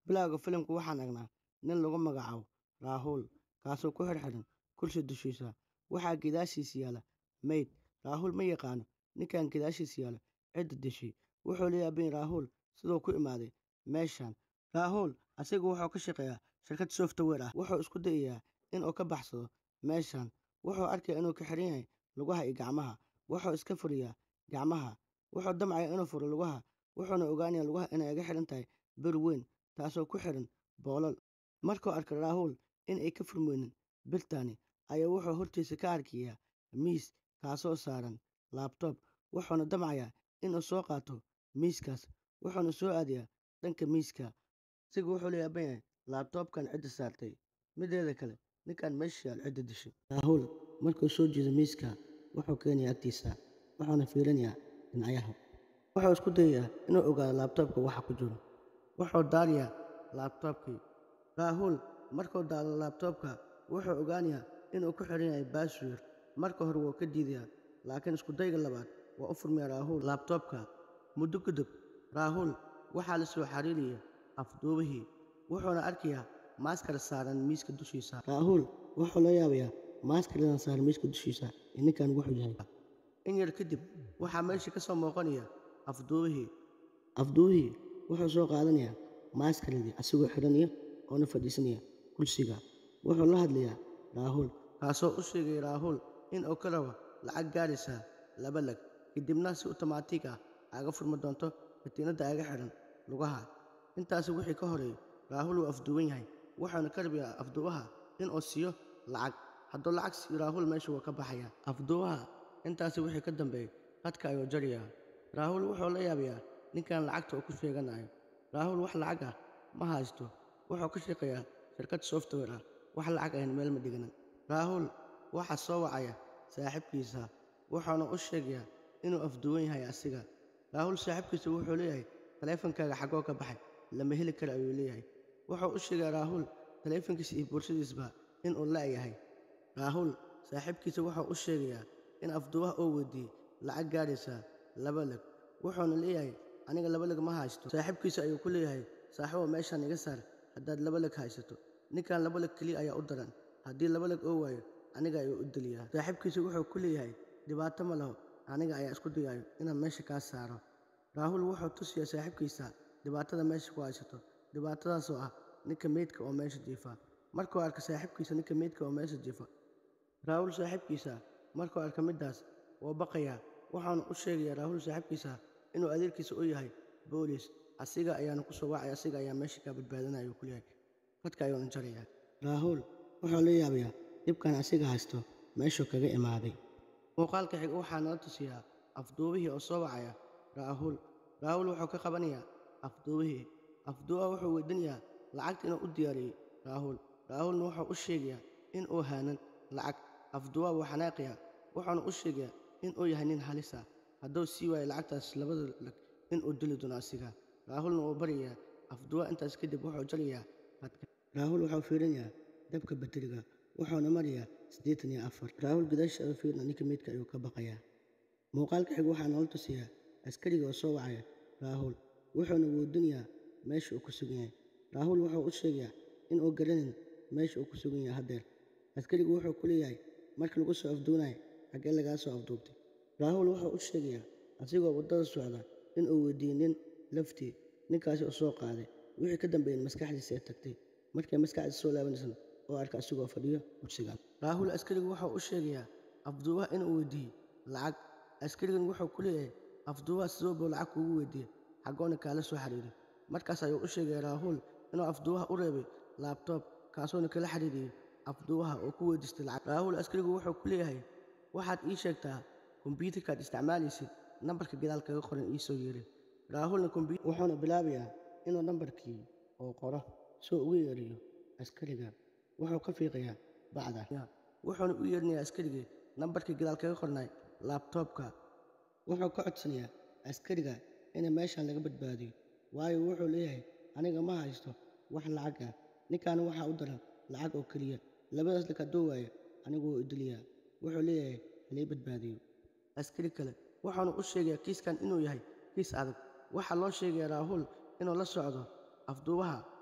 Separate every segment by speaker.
Speaker 1: Bilowga filimka waxaan aragnaa nin lagu magacaabo Rahul kaasoo ku xidhan kursi dushiisa. Waxaa gadaashiisa yaalla meyd. Rahul ma yaqaan ninkan gadaashiisa yaalla cidda dishay. Wuxuu la yaaban yahay Rahul siduu ku imaaday meeshan. Rahul asiga wuxuu ka shaqeeyaa shirkad software ah. Wuxuu isku dayayaa inuu ka baxsado meeshan. Wuxuu arkayaa inuu ka xiran yahay lugaha iyo gacmaha. Wuxuu iska furayaa gacmaha. Wuxuu damcayaa inuu furo lugaha. Wuxuuna ogaanayaa lugaha inay uga xiran tahay bir weyn taasoo ku xiran boolal. Markuu arkay Rahul in ay ka furmaynin birtani ayaa wuxuu hortiisa ka arkayaa miis kaasoo saaran laptop. Wuxuuna damcayaa inuu soo qaato miiskaas. Wuxuuna soo aadayaa dhanka miiska. Asiga wuxuu la yaaban yahay laptop-kan cidda saartay. Mideeda kale ninkan meesha yaalla cidda dishay. Rahul markuu soo jeedo miiska wuxuu keenayaa agtiisa. Wuxuuna fiirinayaa dhinacaha. Wuxuu isku dayayaa inuu ogaado laptop-ka waxa ku jiro. Wuxuu daarayaa laptop-kii. Rahul markuu daaro laptop-ka wuxuu ogaanayaa inuu ku xiran yahay password. Marka hore wuu ka diidayaa laakiin isku dayga labaad waa u furmayaa Rahul laptop-ka. Muddo kadib Rahul waxaa la soo xiriiraya afduubihii. Wuxuuna arkayaa maaskar saaran miiska dushiisa. Rahul wuxuu la yaabayaa maaskaradan saaran miiska dushiisa iyo ninkan wuxuu yahay. In yar kadib waxaa meesha ka soo muuqanaya afduubihii. Afduubihii wuxuu soo qaadanayaa maaskaradii asigoo xiranaya oona fadhiisanaya kursiga. Wuxuu la hadlayaa Rahul kaasoo u sheegaya Rahul in uu ka rabo lacag gaaraysa laba lag. Kadibna si otomaatig ah aga furmi doonto katiinada aga xiran lugaha. Intaasi wixii ka horeeyay Rahul wuu afduuban yahay. Wuxuuna ka rabayaa afduubaha in uu siiyo lacag. Hadduu lacag siiyo Rahul meesha wuu ka baxayaa. Afduubaha intaasi wixii ka dambeeyay khadka ayuu jarayaa. Rahul wuxuu la yaabayaa ninkan lacagta uu ku sheeganayo. Rahul wax lacag ah ma haysto. Wuxuu ka shaqeeyaa shirkad software ah. Wax lacag ahna meel ma dhiganin. Rahul waxaa soo wacaya saaxiibkiisa. Wuxuuna u sheegayaa inuu afduuban yahay asiga. Rahul saaxiibkiisa wuxuu leeyahay taleefankaaga xagoo ka baxay lama heli karo ayuu leeyahay. Wuxuu u sheegaa Rahul taleefankiisa iyo boorsadiisba in uu la'yahay. Rahul saaxiibkiisa wuxuu u sheegayaa in afduubaha uu weydiiyey lacag gaaraysa laba lag. Wuxuuna leeyahay aniga laba lag ma haysto. Saaxiibkiisa ayuu ku leeyahay saaxiibow meeshan iga saar haddaad laba lag haysato. Ninkan laba lag keliya ayaa u daran. Haddii laba lag oo waayo aniga ayuu u dilayaa. Saaxiibkiisa wuxuu ku leeyahay dhibaato ma laho aniga ayaa isku dayayo inaan meesha kaa saaro. Rahul wuxuu tusayaa saaxiibkiisa dhibaatada meesha ku haysato. Dhibaatadaasoo ah ninka meydka oo meesha jiifa. Markuu arko saaxiibkiisa ninka meydka oo meesha jiifa. Rahul saaxiibkiisa markuu arko midaas wuu baqayaa. Wuxuuna u sheegayaa Rahul saaxiibkiisa inuu adeerkiisa u yahay boolis. Asiga ayaana ku soo wacaya asiga ayaa meesha ka badbaadinaya ayuu ku leeyahay. Khadka ayuuna jarayaa. Rahul wuxuu la yaabayaa dhibkan asiga haysto meeshuu kaga imaaday. Muuqaalka xiga waxaa nala tusiyaa afduubihii oo soo wacaya Rahul. Rahul wuxuu ka qabanayaa afduubihii. Afduubaha wuxuu weydiinayaa lacagta inuu u diyaariyey Rahul. Rahulna wuxuu u sheegayaa in uu haanan lacag. Afduubaha wuu xanaaqayaa. Wuxuuna u sheegayaa in uu yahay nin halis ah. Hadduu sii waayo lacagtaas labada lag in uu dili doono asiga. Rahulna wuu baryayaa. Afduubaha intaas kadib wuxuu jarayaa khadka. Rahul wuxuu fiirinayaa dabka batteriga. Wuxuuna marayaa siddeetan iyo afar. Rahul gadaashiisa ayuu fiirinaya ninka meydka ayuu ka baqayaa. Muuqaalka xiga waxaa nala tusiyaa askariga oo soo wacaya Rahul. Wuxuuna weydiinayaa meesha uu ku sugan yahay. Rahul wuxuu u sheegayaa in uu garaneyn meesha uu ku sugan yahay haddeer. Askarigu wuxuu ku leeyahay markii lagu soo afduubanayo xaggee lagaa soo afduubtay. Rahul wuxuu u sheegayaa asigoo waddada socda in uu weydiiyey nin laftii. Ninkaasi uu soo qaaday. Wixii ka dambeeyay maskaxdiisa ay tagtay. Markay maskaxdiisa soo laabanaysana oo arkay asigoo fadhiyo kursiga. Rahul askarigu wuxuu u sheegayaa afduubaha inuu weydiiyey lacag. Askarigan wuxuu ku leeyahay afduubaha sidoo buu lacag kuugu weydiiyey xagoona kaala soo xiriiray. Markaas ayuu u sheegay Rahul inuu afduubaha u reebay laptop kaasoona kala xiriiriyey afduubaha oo ku weydiistay lacag. Rahul askarigu wuxuu ku leeyahay waxaad ii sheegtaa kombiyuutarkaad isticmaalaysid nambarka gadaal kaga qoran ii soo yeedhi. Rahulna wuxuuna bilaabayaa inuu nambarkii uu qoro si uu ugu yeedhiyo askariga. Wuxuu ka fiiqayaa bacda. Wuxuuna u yeedhinayaa askarigii nambarkii gadaal kaga qornay laptop-ka. Wuxuu ka codsanayaa askariga in meeshan laga badbaadiyo. Waayo wuxuu leeyahay aniga ma haysto wax lacag ah. Ninkan waxaa u daran lacag oo keliya. Labadaas lag hadduu waayo anigu wuu i dilayaa. Wuxuu leeyahay halii badbaadiyo. Askari kale wuxuuna u sheegayaa kiiskan inuu yahay kiis adag. Waxaa loo sheegayaa Rahul inuu la socdo afduubaha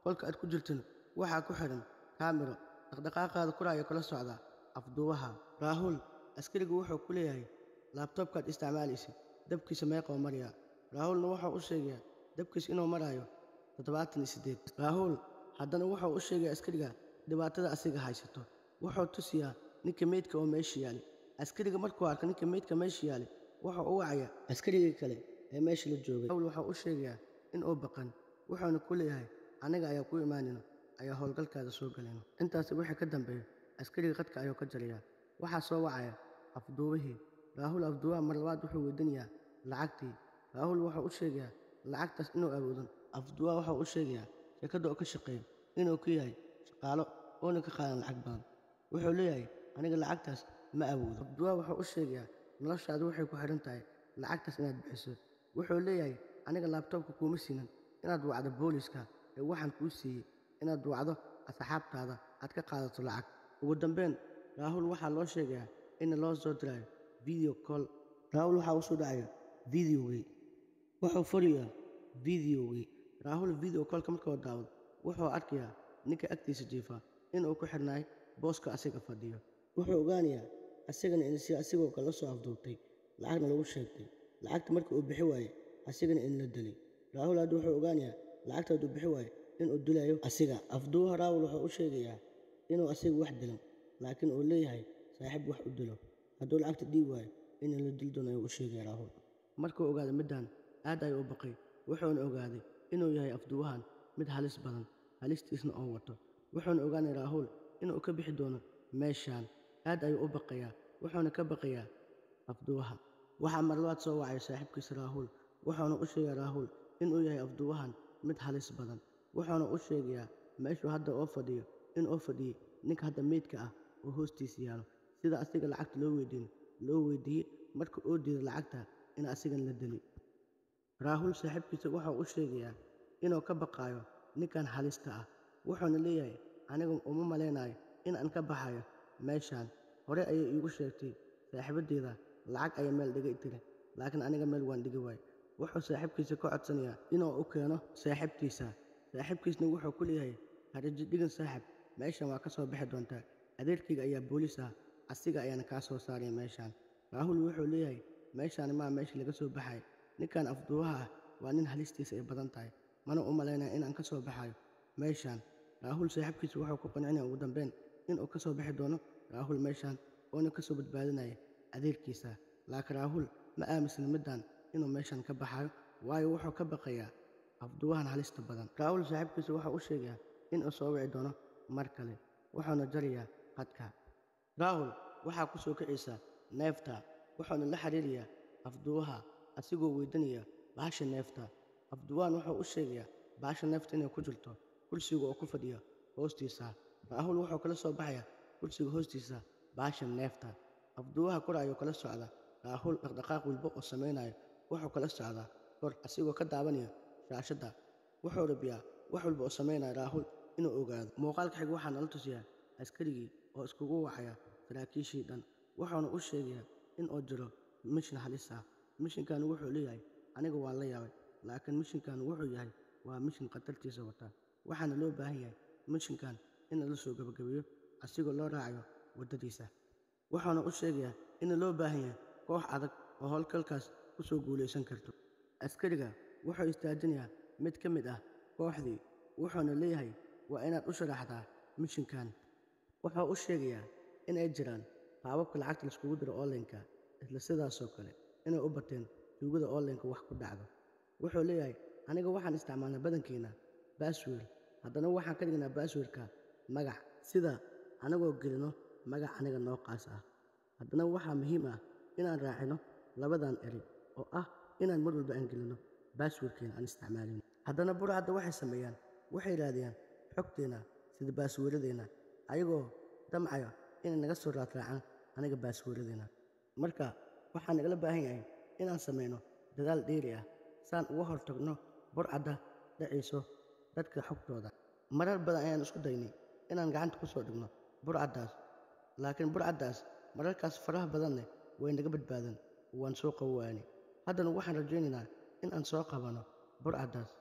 Speaker 1: qolka aad ku jirtana waxaa ku xidhan kaamiro dhaqdhaqaaqaada kuraayo kala socda afduubaha raahuul askarigu wuxuu ku leeyahay laabtoobkaad isticmaalaysid dabkiisa meeqoo maraya raahuulna wuxuu u sheegayaa dabkiis inuu maraayo toddobaatan iyo siddeed raahuul haddana wuxuu u sheegaya askariga dhibaatada asiga haysato wuxuu tusiyaa ninka meydka oo meesha yaali askariga markuu arko ninka meydka meesha yaali wuxuu u wacaya askarigii kale ee meesha la joogay raahuul wuxuu u sheegayaa inuu baqan wuxuuna ku leeyahay aniga ayaa ku imaanayno ayaa howlgalkaada soo galayno intaasi wixii ka dambeeya askariga qadka ayuu ka jarayaa waxaa soo wacaya afduubihii raahuul afduubaha mar labaad wuxuu weydiinayaa lacagtii raahuul wuxuu u sheegayaa lacagtaas inuu awoodin afduubaha wuxuu u sheegayaa shirkadda oo ka shaqeeyo inuu ku yahay shaqaalo oona ka qaadan lacag badan wuxuu leeyahay aniga lacagtaas ma awoodo afduubaha wuxuu u sheegayaa noloshaadu waxay ku xidhan tahay lacagtaas inaad bixiso wuxuu leeyahay aniga laabtoobka kuuma siinin inaad wacdo booliska ee waxaan kuu siiyey inaad wacdo asxaabtaada aad ka qaadato lacag ugu dambeyn raahuul waxaa loo sheegayaa in loo soo dirayo video call raahuul waxaa u soo dhacaya videogii wuxuu furayaa videogii raahuul video callka markuu daawado wuxuu arkayaa ninka agtiisa jiifa inuu ku xidhnaay booska asiga fadhiyo wuxuu ogaanayaa asigana in si asigoo kala soo afduubtay lacagna lagu sheegtay lacagta marka uu bixi waaye asigana in la dilay raahuul hadda wuxuu ogaanayaa lacagta hadduu bixi waayo inuu dilayo asiga afduubaha raawul wuxuu u sheegayaa inuu asiga wax dilan laakiin uu leeyahay saaxiib wax u dilo hadduu lacagta dhiib waayo in la dil doono ayuu u sheegaya raahul markuu ogaaday middan aad ayuu u baqay wuxuuna ogaaday inuu yahay afduubahan mid halis badan halistiisna oo wato wuxuuna ogaanay raahuul inuu ka bixi doono meeshaan aad ayuu u baqayaa wuxuuna ka baqayaa afduubaha waxaa marlabaad soo wacay saaxiibkiisa raahuul wuxuuna u sheegaya raahuul inuu yahay afduubahan mid halis badan wuxuuna u sheegayaa meeshuu hadda oo fadhiyo in oo fadhiyey ninka hadda meydka ah oo hoostiisa yaalo sida asiga lacagta loo weydiin loo weydiiyey marka oo diiday lacagta in asigan la dili raahuul saaxiibkiisa wuxuu u sheegayaa inuu ka baqaayo ninkan halista ah wuxuuna leeyahay aniga uma malaynayo in aan ka baxayo meeshaan hore ayay iigu sheegtay saaxiibaddeeda lacag ayay meel dhigay tiri laakiin aniga meel waan dhigi waay wuxuu saaxiibkiisa ka codsanayaa inuu u keeno saaxiibtiisa saaxiibkiisna wuxuu ku leeyahay haraji dhigan saaxib meeshan waa ka soo bixi doontaa adeerkayga ayaa booliis ah asiga ayaana kaa soo saaraya meeshaan raahuul wuxuu leeyahay meeshaan maa meesha laga soo baxay ninkan afduubaha ah waa nin halistiisa ay badan tahay mana u malaynaya inaan ka soo baxayo meeshaan raahuul saaxiibkiisa wuxuu ku qancinaya ugu dambeyn inuu ka soo bixi doono raahuul meeshaan oona ka soo badbaadinaya adeerkiisa laakiin raahuul ma aaminsan middan inuu meeshan ka baxayo waayo wuxuu ka baqayaa afduubahan halista badan raahuul saaxiibkiisa wuxuu u sheegayaa inuu soo wici doono mar kale wuxuuna jarayaa qadka raahul waxaa ku soo kicaysa neefta wuxuuna la xiriirayaa afduubaha asigoo weydanaya baasha neefta afduubahan wuxuu u sheegayaa baasha neefta inay ku jirto kursiga oo ku fadhiya hoostiisa raahul wuxuu kala soo baxayaa kursiga hoostiisa baasha neefta afduubaha kor ayuu kala socda raahul dhaqdhaqaaq walba oo samaynayo wuxuu kala socdaa kor asigoo ka daabanaya shaashadda wuxuu rabiyaa wax walba oo samaynaya raahul inuu ogaado muuqaalka xig waxaa nala tusiyaa askarigii oo iskugu wacaya saraakiishii dhan wuxuuna u sheegayaa in uu jiro mishin halis ah mishinkan wuxuu leeyahay aniga waan la yaabay laakiin mishinkan wuxuu yahay waa mishin khatartiisa wata waxaana loo baahan yahay mishinkan in lala soo gebagabeeyo asigoo loo raacayo waddadiisa wuxuuna u sheegayaa in loo baahan yahay koox adag oo howlgalkaas ku soo guulaysan karto askariga wuxuu istaajinayaa mid ka mid ah kooxdii wuxuuna leeyahay waa inaad u sharaxdaa mishinkan wuxuu u sheegayaa in ay jiraan qaababka lacagta laiskugu diro onlineka isla sidaasoo kale inay u bateen tuugada onlineka wax ku dhacdo wuxuu leeyahay aniga waxaan isticmaalnaa badankiina baaswer haddana waxaan ka dhignaa baaswerka magac sida anagoo gelino magac aniga noo qaas ah haddana waxaa muhiim ah inaan raacino labadan eri oo ah inaan mar walba aan gelino baaswerkeena aan isticmaalin haddana burcadda waxay sameeyaan waxay raadiyaan xogteenna sida baasweeradeenna ayagoo damcaya inay naga soo raadraacaan aniga baasweeradeenna marka waxaa nagala baahan yahay inaan samayno dadaal dheeri ah saan uga hortagno burcadda dhacayso dadka xogtooda marar badan ayaan isku daynay inaan gacanta ku soo dhigno burcaddaas laakiin burcaddaas mararkaas faraha badanne way naga badbaadeen waan soo qabowaani haddana waxaan rajaynaynaa in aan soo qabanno burcaddaas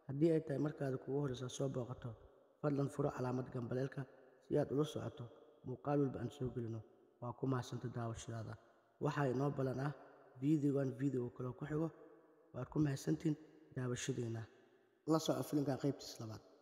Speaker 1: haddii ay tahay markaada kugu horreysa soo booqato fadlan furo calaamad gambaleelka si aad ula socoto muuqaal walba aan soo gelino waa ku mahadsanta daawashadaada waxaa inoo ballan ah fiideogan fiideo kaloo ku xigo waad ku mahadsantiin daawashadeenna la soco filimka qaybtiis labaad